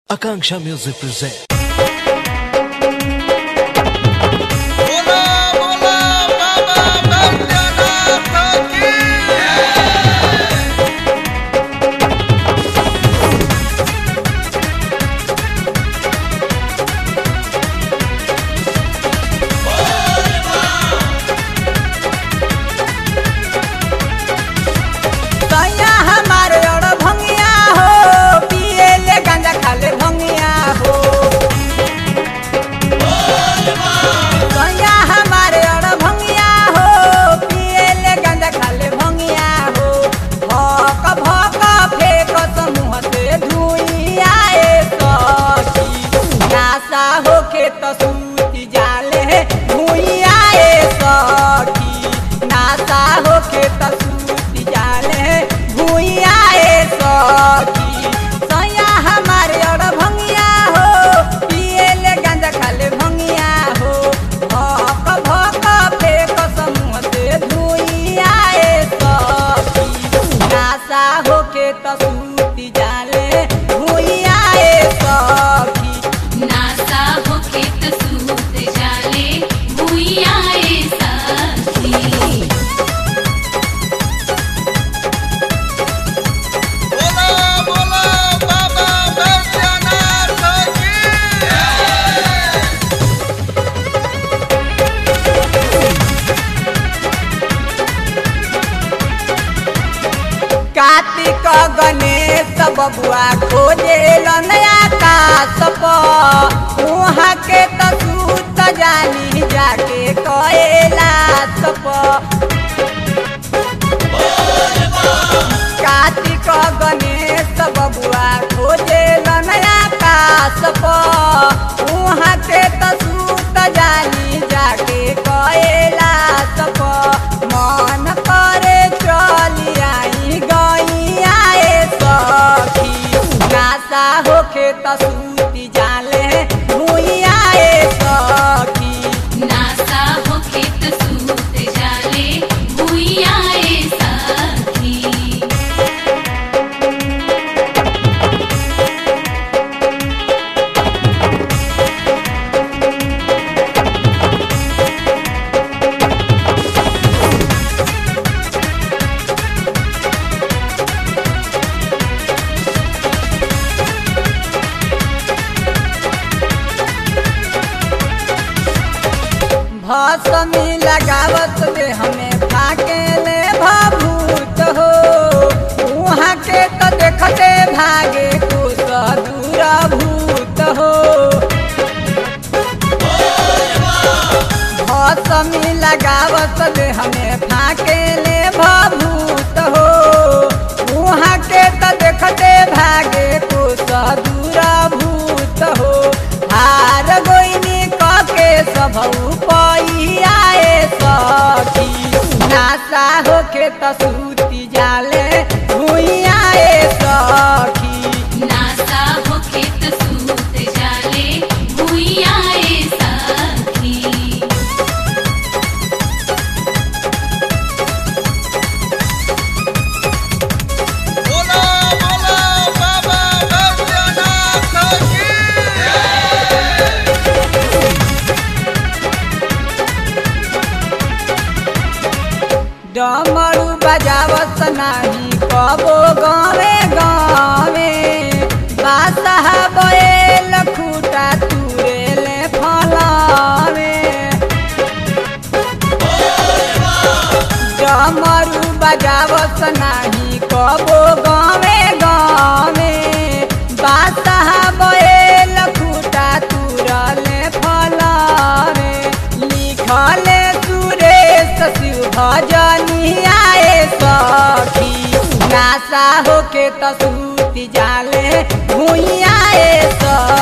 Akanksha Music presents. बोला बोला बाबा बैद्यनाथ की सैया हमारे और भंगिया हो पिए ले गांजा खाले भंगिया हो सैया हमारे और भंगिया हो पिए ले गांजा खाले भंगिया हो भक भक फेंक समूह से धुइया ए सखी नासा होके तो सूती जाले धुइया ए सखी नासा होके तो सूती जाले भुइया ए सखी सैया हमारे और भंगिया हो पिए ले गांजा खाले भंगिया हो भक भक फेंक समूह से धुइया ए सखी नासा होके तो सूती जाले भुइया ए सखी नासा होके त सूत जाले भुइया ए साथी बोला बोला बाबा बैद्यनाथ की कार्तिक गणेश बबुआ खोजे नया काश उहाँ के त सूत जानी जाके कएला सप कार्तिक गणेश बबुआ खोजे नया काश उहाँ के त सूत जानी जाके कएला सप मन करे चली आई गईया ए सखी नासा होके त सूती जाले भुइया ए सखी नासा होके त सूत जाले भुइया ए साथी भसमी लगावत दे हमें फाके ले भभूत हो उहाँ के तो देखते भागे कुछ दूर भूत हो भसमी लगावत दे हमें फाके ले भभूत हो उहाँ के तो देखते भागे कुछ दूर भूत हो हार गोइनी कके सब पैया ए सखी नासा होके त सूती जाले भुइया ए सखी नासा होके त सूत जाले भुइया ए साथी बोला बोला बाबा बैद्यनाथ की डमरू बजावत नाही कबो गावे गावे बासह बैल खूटा तुरेले फलावे डमरू बजावत नाही कबो गावे गावे बासह बैल खूटा तुरले फलावे लिखले सुरेश शिव भजनिया ए सखी नासा होके त सूती जाले भुइया ए सखी